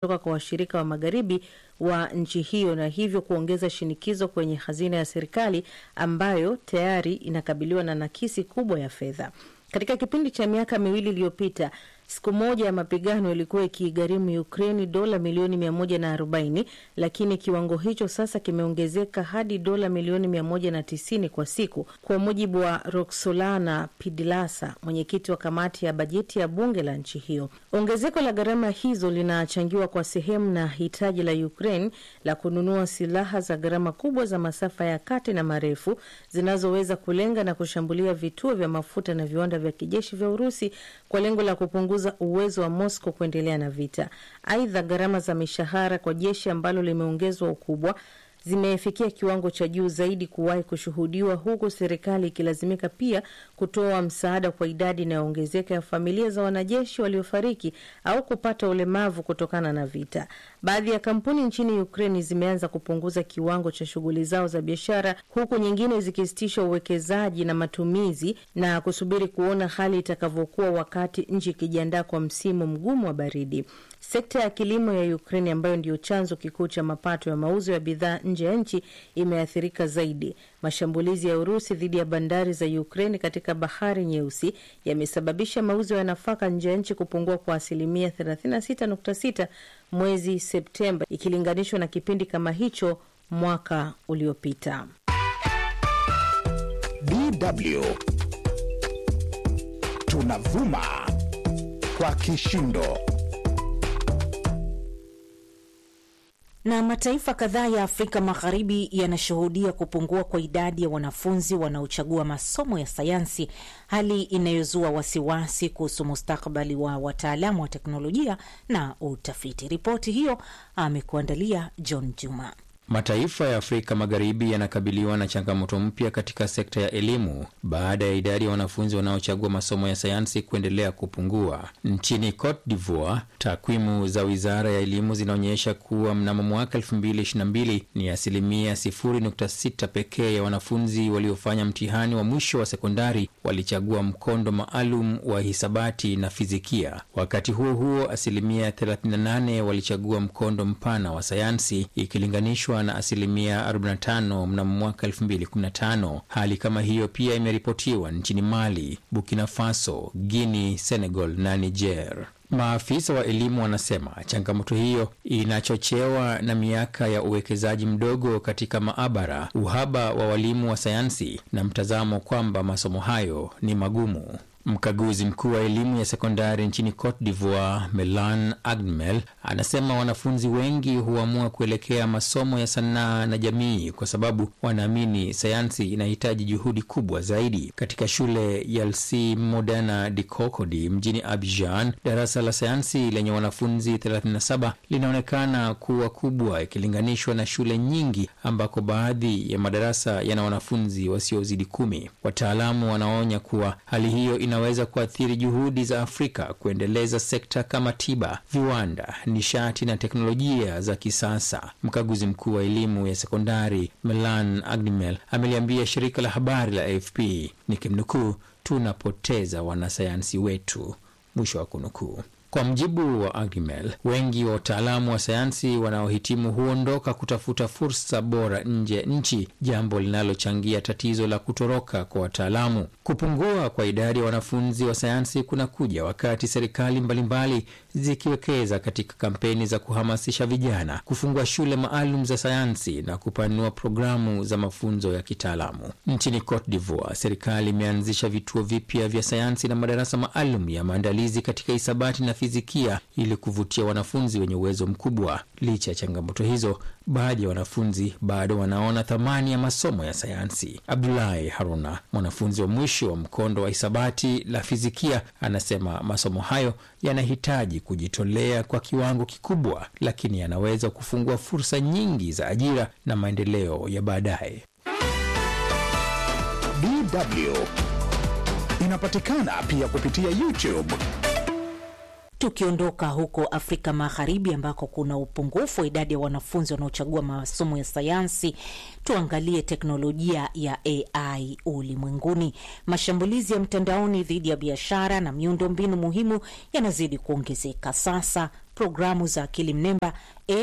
kutoka kwa washirika wa magharibi wa nchi hiyo na hivyo kuongeza shinikizo kwenye hazina ya serikali ambayo tayari inakabiliwa na nakisi kubwa ya fedha. Katika kipindi cha miaka miwili iliyopita, siku moja ya mapigano ilikuwa ikigharimu Ukraini dola milioni 140, lakini kiwango hicho sasa kimeongezeka hadi dola milioni 190 kwa siku, kwa mujibu wa Roxolana Pidilasa, mwenyekiti wa kamati ya bajeti ya bunge la nchi hiyo. Ongezeko la gharama hizo linachangiwa kwa sehemu na hitaji la Ukraine la kununua silaha za gharama kubwa za masafa ya kati na marefu zinazoweza kulenga na kushambulia vituo vya mafuta na viwanda vya kijeshi vya Urusi kwa lengo la kupunguza uwezo wa Moscow kuendelea na vita. Aidha, gharama za mishahara kwa jeshi ambalo limeongezwa ukubwa zimefikia kiwango cha juu zaidi kuwahi kushuhudiwa, huku serikali ikilazimika pia kutoa msaada kwa idadi inayoongezeka ya familia za wanajeshi waliofariki au kupata ulemavu kutokana na vita. Baadhi ya kampuni nchini Ukraini zimeanza kupunguza kiwango cha shughuli zao za biashara, huku nyingine zikisitisha uwekezaji na matumizi na kusubiri kuona hali itakavyokuwa wakati nchi ikijiandaa kwa msimu mgumu wa baridi. Sekta ya kilimo ya Ukraini ambayo ndiyo chanzo kikuu cha mapato ya mauzo ya bidhaa nje ya nchi imeathirika zaidi. Mashambulizi ya Urusi dhidi ya bandari za Ukraini katika bahari Nyeusi yamesababisha mauzo ya nafaka nje ya nchi kupungua kwa asilimia 36.6 mwezi Septemba ikilinganishwa na kipindi kama hicho mwaka uliopita. DW tunavuma kwa kishindo. Na mataifa kadhaa ya Afrika Magharibi yanashuhudia kupungua kwa idadi ya wanafunzi wanaochagua masomo ya sayansi, hali inayozua wasiwasi kuhusu mustakabali wa wataalamu wa teknolojia na utafiti. Ripoti hiyo amekuandalia John Juma. Mataifa ya Afrika Magharibi yanakabiliwa na changamoto mpya katika sekta ya elimu baada ya idadi ya wanafunzi wanaochagua masomo ya sayansi kuendelea kupungua. Nchini Cote d'Ivoire, takwimu za wizara ya elimu zinaonyesha kuwa mnamo mwaka 2022 ni asilimia 0.6 pekee ya wanafunzi waliofanya mtihani wa mwisho wa sekondari walichagua mkondo maalum wa hisabati na fizikia. Wakati huo huo, asilimia 38 walichagua mkondo mpana wa sayansi ikilinganishwa na asilimia 45 mnamo mwaka 2015. Hali kama hiyo pia imeripotiwa nchini Mali, Burkina Faso, Guinea, Senegal na Niger. Maafisa wa elimu wanasema changamoto hiyo inachochewa na miaka ya uwekezaji mdogo katika maabara, uhaba wa walimu wa sayansi na mtazamo kwamba masomo hayo ni magumu. Mkaguzi mkuu wa elimu ya sekondari nchini Cote d'Ivoire, Melan Agmel, anasema wanafunzi wengi huamua kuelekea masomo ya sanaa na jamii kwa sababu wanaamini sayansi inahitaji juhudi kubwa zaidi. Katika shule ya Lycée Moderne de Cocody mjini Abidjan, darasa la sayansi lenye wanafunzi 37 linaonekana kuwa kubwa ikilinganishwa na shule nyingi ambako baadhi ya madarasa yana wanafunzi wasiozidi kumi. Wataalamu wanaonya kuwa hali hiyo inaweza kuathiri juhudi za Afrika kuendeleza sekta kama tiba, viwanda, nishati na teknolojia za kisasa. Mkaguzi mkuu wa elimu ya sekondari Melan Agnimel ameliambia shirika la habari la AFP nikimnukuu, tunapoteza wanasayansi wetu, mwisho wa kunukuu. Kwa mjibu wa Agrimel, wengi wa wataalamu wa sayansi wanaohitimu huondoka kutafuta fursa bora nje ya nchi, jambo linalochangia tatizo la kutoroka kwa wataalamu. Kupungua kwa idadi ya wanafunzi wa sayansi kunakuja wakati serikali mbalimbali zikiwekeza katika kampeni za kuhamasisha vijana, kufungua shule maalum za sayansi na kupanua programu za mafunzo ya kitaalamu. Nchini Cote d'Ivoire, serikali imeanzisha vituo vipya vya sayansi na madarasa maalum ya maandalizi katika hisabati na fizikia ili kuvutia wanafunzi wenye uwezo mkubwa. Licha ya changamoto hizo, baadhi ya wanafunzi bado wanaona thamani ya masomo ya sayansi. Abdulahi Haruna, mwanafunzi wa mwisho wa mkondo wa hisabati la fizikia, anasema masomo hayo yanahitaji kujitolea kwa kiwango kikubwa, lakini yanaweza kufungua fursa nyingi za ajira na maendeleo ya baadaye. DW inapatikana pia kupitia YouTube. Tukiondoka huko Afrika Magharibi ambako kuna upungufu wa idadi ya wanafunzi wanaochagua masomo ya sayansi, tuangalie teknolojia ya AI ulimwenguni. Mashambulizi ya mtandaoni dhidi ya biashara na miundombinu muhimu yanazidi kuongezeka. Sasa programu za akili mnemba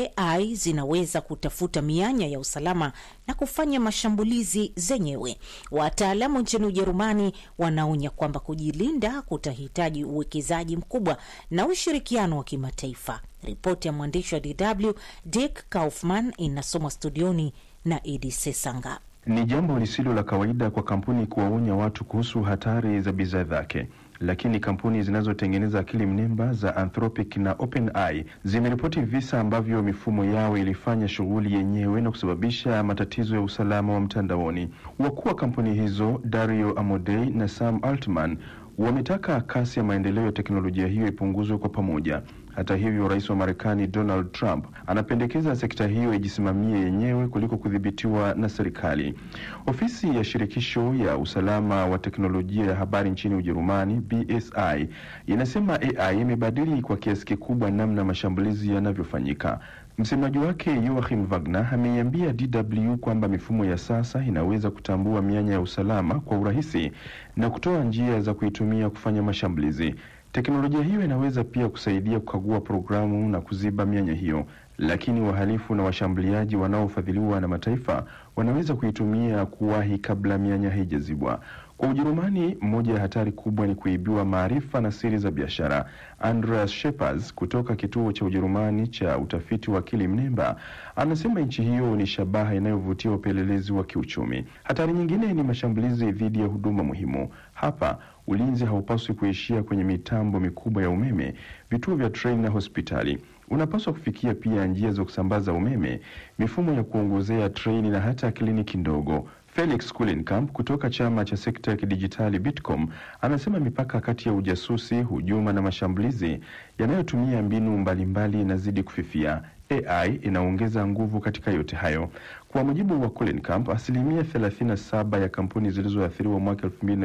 AI zinaweza kutafuta mianya ya usalama na kufanya mashambulizi zenyewe. Wataalamu nchini Ujerumani wanaonya kwamba kujilinda kutahitaji uwekezaji mkubwa na ushirikiano wa kimataifa. Ripoti ya mwandishi wa DW Dick Kaufman inasomwa studioni na Idi Sesanga. Ni jambo lisilo la kawaida kwa kampuni kuwaonya watu kuhusu hatari za bidhaa zake, lakini kampuni zinazotengeneza akili mnemba za Anthropic na OpenAI zimeripoti visa ambavyo mifumo yao ilifanya shughuli yenyewe na kusababisha matatizo ya usalama wa mtandaoni. Wakuu wa kampuni hizo Dario Amodei na Sam Altman wametaka kasi ya maendeleo ya teknolojia hiyo ipunguzwe kwa pamoja. Hata hivyo, rais wa Marekani Donald Trump anapendekeza sekta hiyo ijisimamie yenyewe kuliko kudhibitiwa na serikali. Ofisi ya shirikisho ya usalama wa teknolojia ya habari nchini Ujerumani, BSI, inasema AI imebadili kwa kiasi kikubwa namna mashambulizi yanavyofanyika. Msemaji wake Joachim Wagner ameiambia DW kwamba mifumo ya sasa inaweza kutambua mianya ya usalama kwa urahisi na kutoa njia za kuitumia kufanya mashambulizi. Teknolojia hiyo inaweza pia kusaidia kukagua programu na kuziba mianya hiyo, lakini wahalifu na washambuliaji wanaofadhiliwa na mataifa wanaweza kuitumia kuwahi kabla mianya haijazibwa. Kwa Ujerumani, moja ya hatari kubwa ni kuibiwa maarifa na siri za biashara. Andreas Shepers kutoka kituo cha Ujerumani cha utafiti wa akili mnemba anasema nchi hiyo ni shabaha inayovutia upelelezi wa kiuchumi. Hatari nyingine ni mashambulizi dhidi ya huduma muhimu. Hapa ulinzi haupaswi kuishia kwenye mitambo mikubwa ya umeme, vituo vya treni na hospitali. Unapaswa kufikia pia njia za kusambaza umeme, mifumo ya kuongozea treni na hata kliniki ndogo. Felix Kulenkamp kutoka chama cha sekta ya kidijitali Bitkom anasema mipaka kati ya ujasusi, hujuma na mashambulizi yanayotumia mbinu mbalimbali inazidi kufifia. AI inaongeza nguvu katika yote hayo. Kwa mujibu wa Kulenkamp, asilimia 37 ya kampuni zilizoathiriwa mwaka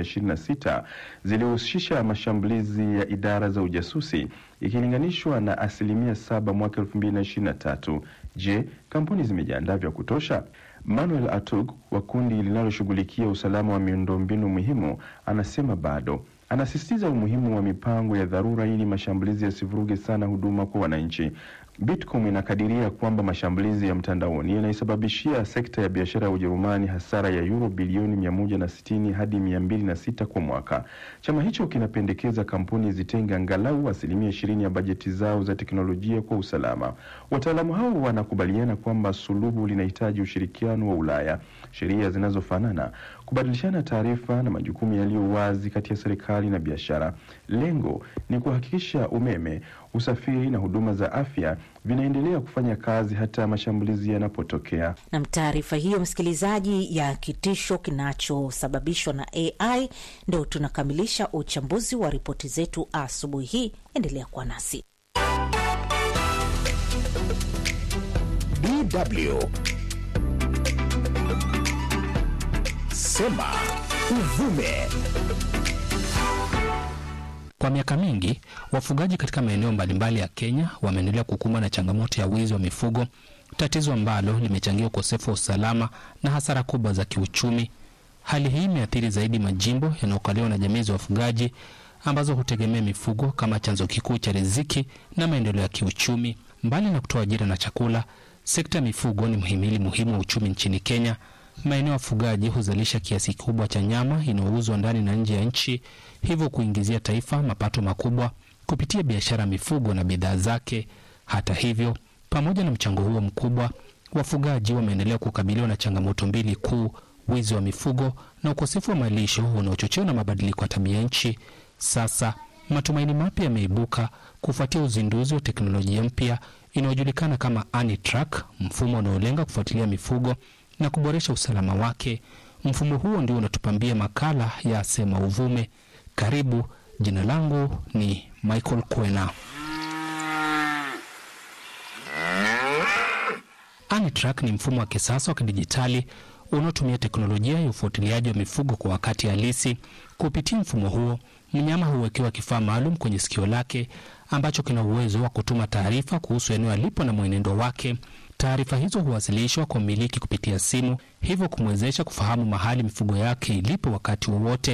2026 zilihusisha mashambulizi ya idara za ujasusi ikilinganishwa na asilimia saba mwaka 2023. Je, kampuni zimejiandaa vya kutosha? Manuel Atug wa kundi linaloshughulikia usalama wa miundombinu muhimu anasema bado. Anasisitiza umuhimu wa mipango ya dharura ili mashambulizi yasivuruge sana huduma kwa wananchi. Bitcom inakadiria kwamba mashambulizi ya mtandaoni yanaisababishia sekta ya biashara ya Ujerumani hasara ya euro bilioni 160 hadi 206 kwa mwaka. Chama hicho kinapendekeza kampuni zitenge angalau asilimia 20 ya bajeti zao za teknolojia kwa usalama. Wataalamu hao wanakubaliana kwamba suluhu linahitaji ushirikiano wa Ulaya, sheria zinazofanana, kubadilishana taarifa na majukumu yaliyo wazi kati ya serikali na biashara. Lengo ni kuhakikisha umeme, usafiri na huduma za afya vinaendelea kufanya kazi hata mashambulizi yanapotokea. Na taarifa hiyo, msikilizaji, ya kitisho kinachosababishwa na AI, ndo tunakamilisha uchambuzi wa ripoti zetu asubuhi hii. Endelea kuwa nasi. DW Sema Uvume. Kwa miaka mingi wafugaji katika maeneo mbalimbali ya Kenya wameendelea kukumbwa na changamoto ya wizi wa mifugo, tatizo ambalo limechangia ukosefu wa usalama na hasara kubwa za kiuchumi. Hali hii imeathiri zaidi majimbo yanayokaliwa na jamii za wafugaji ambazo hutegemea mifugo kama chanzo kikuu cha riziki na maendeleo ya kiuchumi. Mbali na kutoa ajira na chakula, sekta ya mifugo ni mhimili muhimu wa uchumi nchini Kenya. Maeneo ya wafugaji huzalisha kiasi kikubwa cha nyama inayouzwa ndani na nje ya nchi, hivyo kuingizia taifa mapato makubwa kupitia biashara ya mifugo na bidhaa zake. Hata hivyo, pamoja na mchango huo mkubwa, wafugaji wameendelea kukabiliwa na changamoto mbili kuu: wizi wa mifugo na ukosefu wa malisho unaochochewa na mabadiliko ya tabia nchi. Sasa matumaini mapya yameibuka kufuatia uzinduzi wa teknolojia mpya inayojulikana kama AniTrack, mfumo unaolenga kufuatilia mifugo na kuboresha usalama wake. Mfumo huo ndio unatupambia makala ya Sema Uvume. Karibu. Jina langu ni Michael Kwena. AniTrack ni mfumo wa kisasa wa kidijitali unaotumia teknolojia ya ufuatiliaji wa mifugo kwa wakati halisi. Kupitia mfumo huo, mnyama huwekewa kifaa maalum kwenye sikio lake ambacho kina uwezo wa kutuma taarifa kuhusu eneo alipo na mwenendo wake. Taarifa hizo huwasilishwa kwa mmiliki kupitia simu, hivyo kumwezesha kufahamu mahali mifugo yake ilipo wakati wowote.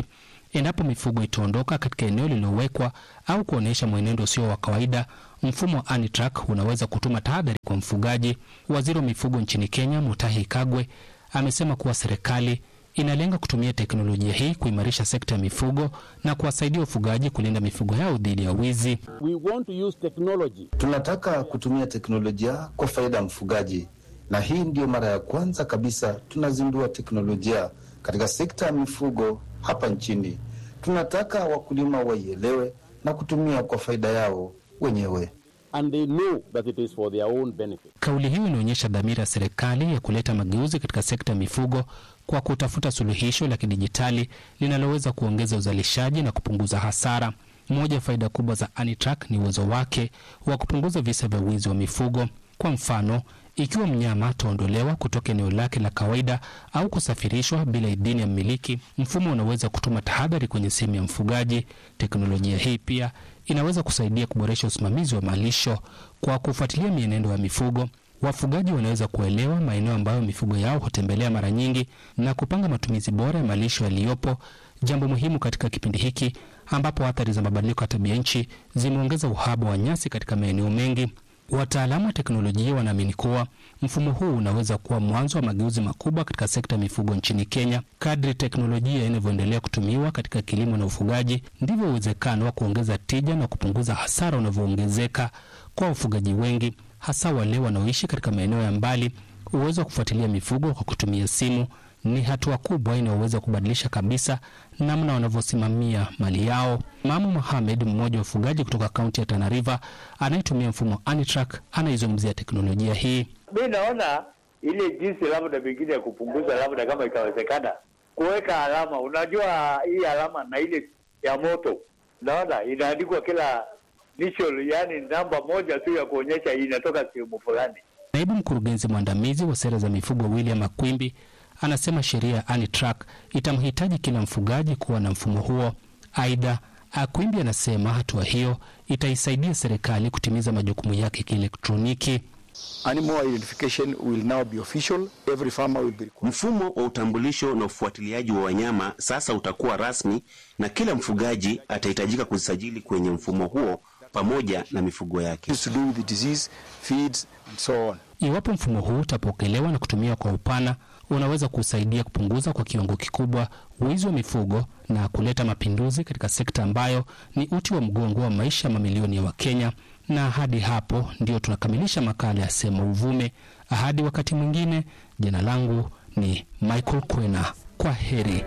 Endapo mifugo itaondoka katika eneo lililowekwa au kuonyesha mwenendo usio wa kawaida, mfumo wa ANITRAK unaweza kutuma tahadhari kwa mfugaji. Waziri wa mifugo nchini Kenya, Mutahi Kagwe, amesema kuwa serikali inalenga kutumia teknolojia hii kuimarisha sekta ya mifugo na kuwasaidia wafugaji kulinda mifugo yao dhidi ya wizi. We want to use technology. Tunataka kutumia teknolojia kwa faida ya mfugaji, na hii ndiyo mara ya kwanza kabisa tunazindua teknolojia katika sekta ya mifugo hapa nchini. Tunataka wakulima waielewe na kutumia kwa faida yao wenyewe. And they know that it is for their own benefit. Kauli hiyo inaonyesha dhamira ya serikali ya kuleta mageuzi katika sekta ya mifugo kwa kutafuta suluhisho la kidijitali linaloweza kuongeza uzalishaji na kupunguza hasara. Moja ya faida kubwa za ANITRAK ni uwezo wake wa kupunguza visa vya wizi wa mifugo. Kwa mfano, ikiwa mnyama ataondolewa kutoka eneo lake la kawaida au kusafirishwa bila idhini ya mmiliki, mfumo unaweza kutuma tahadhari kwenye simu ya mfugaji. Teknolojia hii pia inaweza kusaidia kuboresha usimamizi wa malisho kwa kufuatilia mienendo ya mifugo. Wafugaji wanaweza kuelewa maeneo ambayo mifugo yao hutembelea mara nyingi na kupanga matumizi bora ya malisho yaliyopo, jambo muhimu katika kipindi hiki ambapo athari za mabadiliko ya tabia nchi zimeongeza uhaba wa nyasi katika maeneo mengi. Wataalamu wa teknolojia wanaamini kuwa mfumo huu unaweza kuwa mwanzo wa mageuzi makubwa katika sekta ya mifugo nchini Kenya. Kadri teknolojia inavyoendelea kutumiwa katika kilimo na ufugaji, ndivyo uwezekano wa kuongeza tija na kupunguza hasara unavyoongezeka kwa wafugaji wengi, hasa wale wanaoishi katika maeneo ya mbali. Uwezo wa kufuatilia mifugo kwa kutumia simu ni hatua kubwa inayoweza kubadilisha kabisa namna wanavyosimamia mali yao. Mamu Mohamed, mmoja wa wafugaji kutoka kaunti ya Tana River anayetumia mfumo ANITRAK, anaizungumzia teknolojia hii. Mi naona ile jinsi labda pengine ya kupunguza, labda kama itawezekana, kuweka alama. Unajua hii alama na ile ya moto, naona inaandikwa kila initial, yani namba moja tu ya kuonyesha inatoka sehemu fulani. Naibu mkurugenzi mwandamizi wa sera za mifugo William Akwimbi anasema sheria ya ANITRAK itamhitaji kila mfugaji kuwa na mfumo huo. Aidha, Akwimbi anasema hatua hiyo itaisaidia serikali kutimiza majukumu yake kielektroniki. Animal identification will now be official. Every farmer will be required. Mfumo wa utambulisho na ufuatiliaji wa wanyama sasa utakuwa rasmi na kila mfugaji atahitajika kujisajili kwenye mfumo huo pamoja na mifugo yake. It's to do with the disease, feeds and so on. Iwapo mfumo huu utapokelewa na kutumiwa kwa upana, unaweza kusaidia kupunguza kwa kiwango kikubwa wizi wa mifugo na kuleta mapinduzi katika sekta ambayo ni uti wa mgongo wa maisha ya mamilioni ya Wakenya. Na hadi hapo ndio tunakamilisha makala ya Sema Uvume. Hadi wakati mwingine, jina langu ni Michael Kwena. Kwa heri.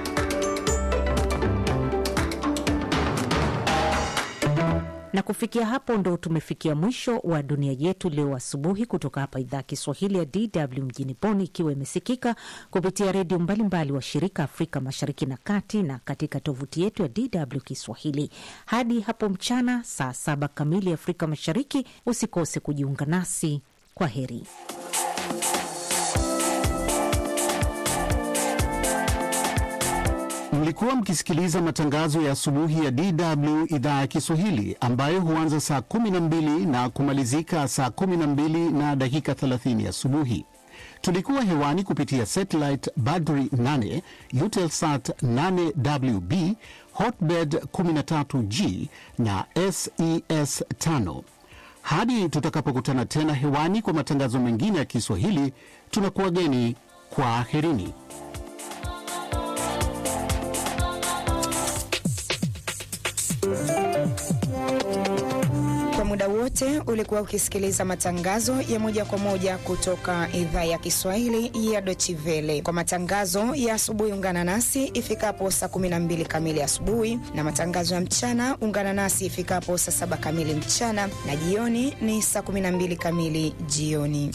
Na kufikia hapo ndo tumefikia mwisho wa dunia yetu leo asubuhi, kutoka hapa idhaa ya Kiswahili ya DW mjini Bonn, ikiwa imesikika kupitia redio mbalimbali wa shirika Afrika Mashariki na Kati na katika tovuti yetu ya DW Kiswahili. Hadi hapo mchana saa saba kamili Afrika Mashariki, usikose kujiunga nasi. Kwa heri. Mlikuwa mkisikiliza matangazo ya asubuhi ya DW idhaa ya Kiswahili ambayo huanza saa 12 na kumalizika saa 12 na dakika 30 asubuhi. Tulikuwa hewani kupitia satellite Badri 8, Eutelsat 8WB, Hotbird 13G na SES 5. Hadi tutakapokutana tena hewani kwa matangazo mengine ya Kiswahili, tunakuwageni kwa aherini. Kwa muda wote ulikuwa ukisikiliza matangazo ya moja kwa moja kutoka idhaa ya Kiswahili ya Deutsche Welle. Kwa matangazo ya asubuhi, ungana nasi ifikapo saa 12 kamili asubuhi, na matangazo ya mchana ungana nasi ifikapo saa saba kamili mchana, na jioni ni saa 12 kamili jioni.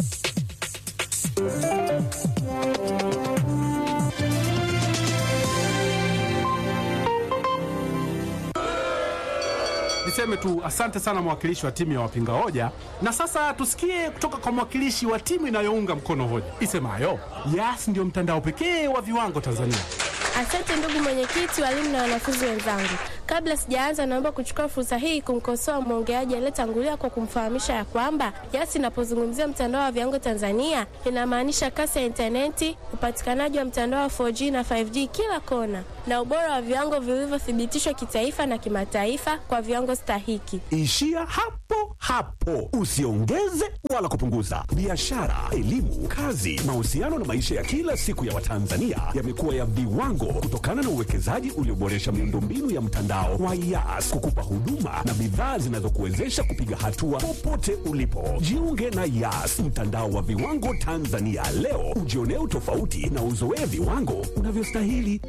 Niseme tu asante sana mwakilishi wa timu ya wapinga hoja, na sasa tusikie kutoka kwa mwakilishi wa timu inayounga mkono hoja isemayo Yas ndio mtandao pekee wa viwango Tanzania. Asante ndugu mwenyekiti, walimu na wanafunzi wenzangu. Kabla sijaanza, naomba kuchukua fursa hii kumkosoa mwongeaji aliyetangulia kwa kumfahamisha ya kwamba YAS inapozungumzia mtandao wa viwango Tanzania inamaanisha kasi ya intaneti, upatikanaji wa mtandao wa 4G na 5G kila kona, na ubora wa viwango vilivyothibitishwa kitaifa na kimataifa kwa viwango stahiki. Ishia hapo hapo, usiongeze wala kupunguza. Biashara, elimu, kazi, mahusiano na maisha ya kila siku ya Watanzania yamekuwa ya viwango kutokana na uwekezaji ulioboresha miundombinu ya mtandao wa YAS kukupa huduma na bidhaa zinazokuwezesha kupiga hatua popote ulipo. Jiunge na YAS, mtandao wa viwango Tanzania leo, ujionee utofauti na uzoee viwango unavyostahili.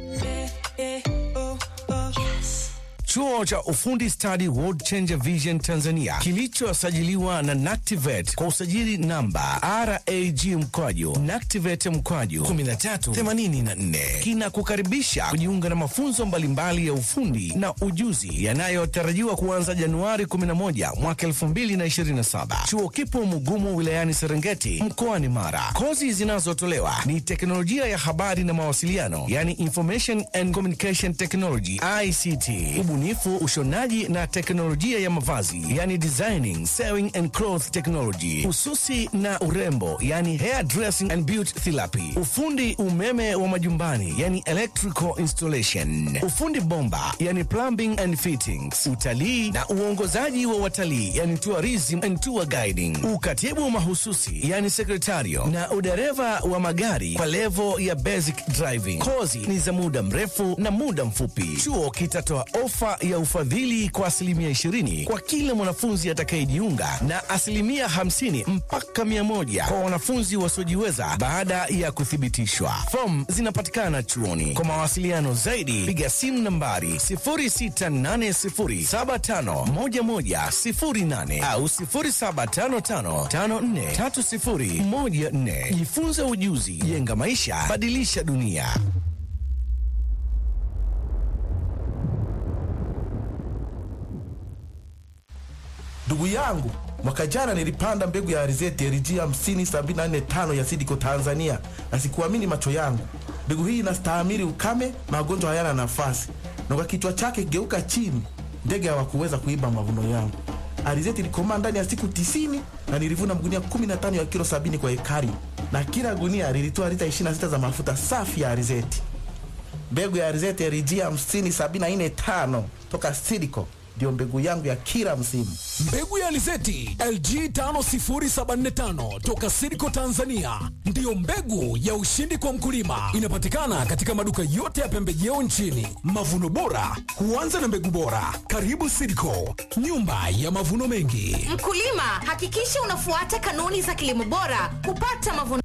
Chuo cha ufundi stadi World Changer Vision Tanzania kilichosajiliwa na NACTIVATE kwa usajili namba RAG mkwaju NACTIVATE mkwaju 1384 kinakukaribisha kujiunga na mafunzo mbalimbali ya ufundi na ujuzi yanayotarajiwa kuanza Januari 11 mwaka 2027. Chuo kipo Mugumu wilayani Serengeti mkoani Mara. Kozi zinazotolewa ni teknolojia ya habari na mawasiliano, yani Information and Communication Technology ICT ubunifu, ushonaji na teknolojia ya mavazi yani designing, sewing and cloth technology, ususi na urembo yani hair dressing and beauty therapy, ufundi umeme wa majumbani yani electrical installation, ufundi bomba yani plumbing and fittings, utalii na uongozaji wa watalii yani tourism and tour guiding, ukatibu mahususi yani sekretario na udereva wa magari kwa levo ya basic driving. Kozi ni za muda mrefu na muda mfupi. Chuo kitatoa ofa ya ufadhili kwa asilimia 20 kwa kila mwanafunzi atakayejiunga na asilimia 50 mpaka 100 kwa wanafunzi wasiojiweza baada ya kuthibitishwa. Fomu zinapatikana chuoni. Kwa mawasiliano zaidi, piga simu nambari 0680751108 au 0755543014. Jifunze ujuzi, jenga maisha, badilisha dunia. Ndugu yangu, mwaka jana nilipanda mbegu ya alizeti LG 50745 ya Sidiko Tanzania, na sikuamini macho yangu. Mbegu hii inastahimili ukame, magonjwa hayana nafasi, na kwa kichwa chake geuka chini, ndege hawakuweza kuiba mavuno yangu. Alizeti ilikomaa ndani ya siku tisini na nilivuna magunia 15 ya kilo 70 kwa ekari, na kila gunia lilitoa lita 26 za mafuta safi ya alizeti. Mbegu ya alizeti LG 50745 toka Sidiko ndio mbegu yangu ya kila msimu. Mbegu ya alizeti LG 50745 toka Sidco Tanzania ndiyo mbegu ya ushindi kwa mkulima. Inapatikana katika maduka yote ya pembejeo nchini. Mavuno bora huanza na mbegu bora. Karibu Sidco, nyumba ya mavuno mengi. Mkulima, hakikisha unafuata kanuni za kilimo bora kupata mavuno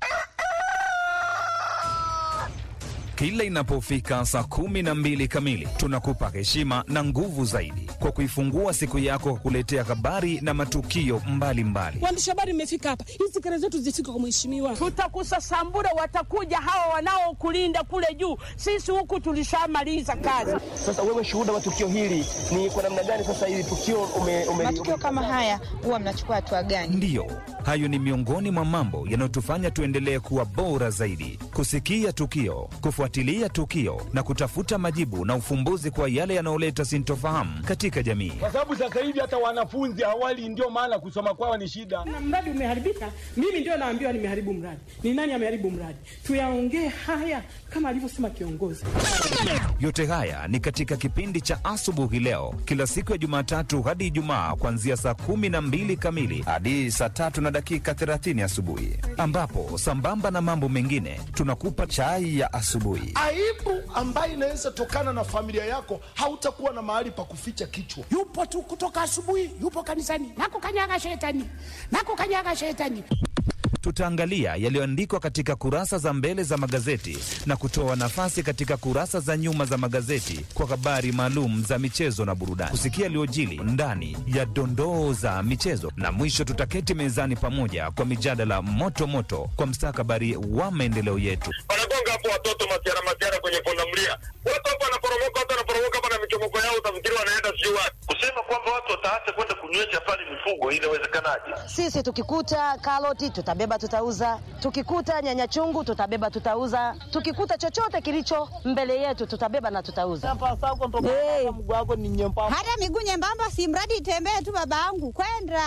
Kila inapofika saa kumi na mbili kamili tunakupa heshima na nguvu zaidi kwa kuifungua siku yako kwa kuletea habari na matukio mbalimbali. Waandishi habari mmefika hapa, hizi kelele zetu zifike kwa mheshimiwa. Tutakusasambura, watakuja hawa wanaokulinda kule juu. Sisi huku tulishamaliza kazi. Sasa wewe shuhuda wa tukio hili ni kwa namna gani? Sasa hili tukio ume, ume, matukio kama haya huwa mnachukua hatua gani? Ndiyo, hayo ni miongoni mwa mambo yanayotufanya tuendelee kuwa bora zaidi, kusikia tukio, kufuatilia tukio na kutafuta majibu na ufumbuzi kwa yale yanayoleta sintofahamu katika jamii. kwa sababu sasa hivi hata wanafunzi awali, ndio maana kusoma kwao ni shida. Na mradi umeharibika, mimi ndio naambiwa nimeharibu mradi. Ni nani ameharibu mradi? Tuyaongee haya kama alivyosema kiongozi. Yote haya ni katika kipindi cha asubuhi leo, kila siku ya Jumatatu hadi Ijumaa, kuanzia saa kumi na mbili kamili hadi saa tatu na dakika 30 asubuhi, ambapo sambamba na mambo mengine tunakupa chai ya asubuhi. aibu ambayo inaweza tokana na familia yako, hautakuwa na mahali pa kuficha kichwa. Yupo tu kutoka asubuhi, yupo kanisani, nakukanyaga shetani, nakukanyaga shetani. Tutaangalia yaliyoandikwa katika kurasa za mbele za magazeti na kutoa nafasi katika kurasa za nyuma za magazeti kwa habari maalum za michezo na burudani, kusikia yaliyojili ndani ya dondoo za michezo, na mwisho tutaketi mezani pamoja kwa mijadala moto moto kwa mstakabali wa maendeleo yetu. wanagonga hapo watoto masiara masiara kwenye pundamilia. Watu hapo wanaporomoka, watu wanaporomoka hapa na michomoko yao, utafikiri wanaenda sijui wapi. Kusema kwamba watu wataacha kwenda kunywesha pale mifugo, inawezekanaje? Sisi tukikuta karoti tutabeba tutauza, tukikuta nyanya chungu tutabeba tutauza, tukikuta chochote kilicho mbele yetu tutabeba na tutauza. Hey. Hata miguu nyembamba, si mradi itembee tu, babangu kwenda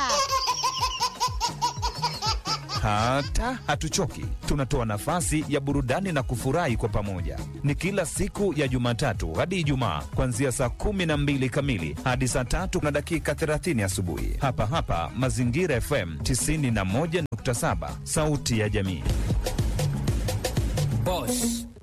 Hata hatuchoki, tunatoa nafasi ya burudani na kufurahi kwa pamoja. Ni kila siku ya Jumatatu hadi Ijumaa, kuanzia saa kumi na mbili kamili hadi saa tatu na dakika 30 asubuhi, hapa hapa Mazingira FM 91.7, sauti ya jamii. Boss